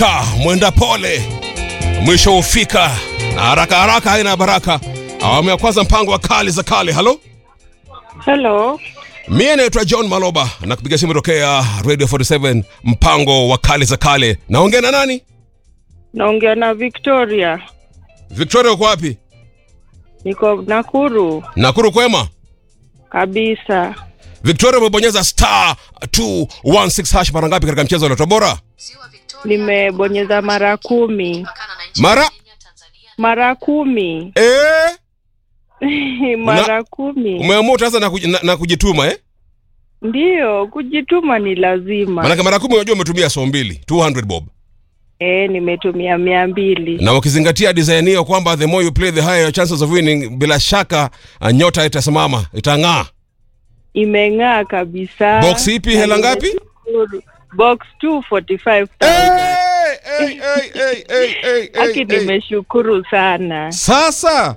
Ta, mwenda pole mwisho hufika na haraka haraka haina baraka. Awamu ya kwanza mpango wa kali za kale. Halo, Hello. mie naitwa John Maloba na kupiga simu tokea Radio 47 mpango wa kali za kale. Naongea na nani? Naongea na Victoria. Victoria, uko wapi? Niko Nakuru Nakuru kwema? kabisa. Victoria, umebonyeza star 216 hash mara ngapi katika mchezo wa Lotto Bora? Nimebonyeza mara kumi. Mara Mara kumi. eh, mara kumi. umeamua utaanza na, kuji- na, na kujituma eh? Ndiyo, kujituma ni lazima. Maanake mara kumi unajua umetumia so mbili 200 bob, Eh, nimetumia mia mbili. na ukizingatia design hiyo kwamba the more you play the higher your chances of winning, bila shaka uh, nyota itasimama itang'aa. Imeng'aa kabisa. Box ipi, hela ngapi? Nimeshukuru. Box 245,000. Hey, hey, hey, hey, hey, hey, Aki hey, hey. nimeshukuru sana. Sasa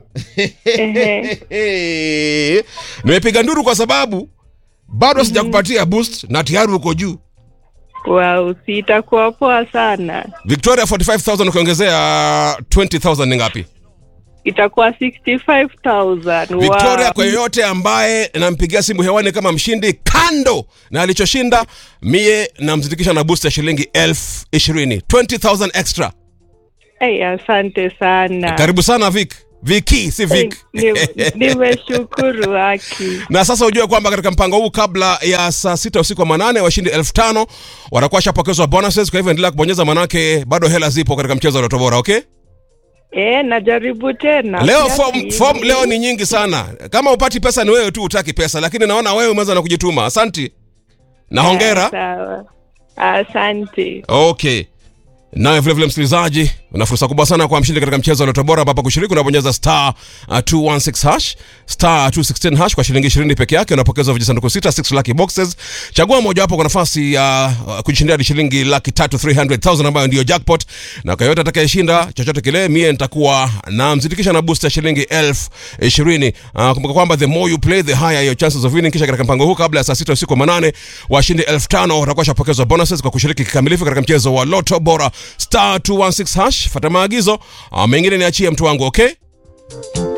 Ehe. nimepiga nduru kwa sababu bado sijakupatia boost na tayari uko juu. Wow, si itakuwa poa sana. Victoria 45000 ukiongezea 20000 ni ngapi? Itakuwa 65,000. Victoria, Wow. kwa yeyote ambaye nampigia simu hewani kama mshindi, kando na alichoshinda, mie namzindikisha na boost ya shilingi elfu ishirini 20000 extra. Hey, asante sana. Karibu sana Vic. Viki si Vic. Ni- Nimeshukuru haki. na sasa ujue kwamba katika mpango huu kabla ya saa sita usiku wa manane washindi elfu tano watakuwa shapokezwa bonuses. Kwa hivyo endelea kubonyeza, manake bado hela zipo katika mchezo wa Lotto Bora. Okay, Eh, najaribu tena. leo Pia form, si- form leo ni nyingi sana. Kama upati pesa ni wewe tu utaki pesa, lakini naona wewe umeanza na kujituma. Asanti na hongera. Sawa. Asante. Okay. Naye vile vile msikilizaji, una fursa kubwa sana kwa mshindi katika mchezo wa Lotto Bora ambapo kushiriki unabonyeza star uh, 216 hash star 216 hash kwa shilingi 20 peke yake unapokezwa vijisanduku sita 6 lucky boxes. Chagua moja wapo kwa nafasi ya uh, kujishindia hadi shilingi laki tatu 300,000 ambayo ndio jackpot, na kwa yote atakayeshinda chochote kile, mie nitakuwa na mzindikisha na boost ya shilingi elfu ishirini. Uh, kumbuka kwamba the more you play the higher your chances of winning. Kisha katika mpango huu kabla ya saa sita usiku wa manane washindi elfu tano watakuwa shapokezwa bonuses kwa kushiriki kikamilifu katika mchezo wa Lotto Bora star 216 hash. Fata maagizo, uh, mengine niachie mtu wangu, okay?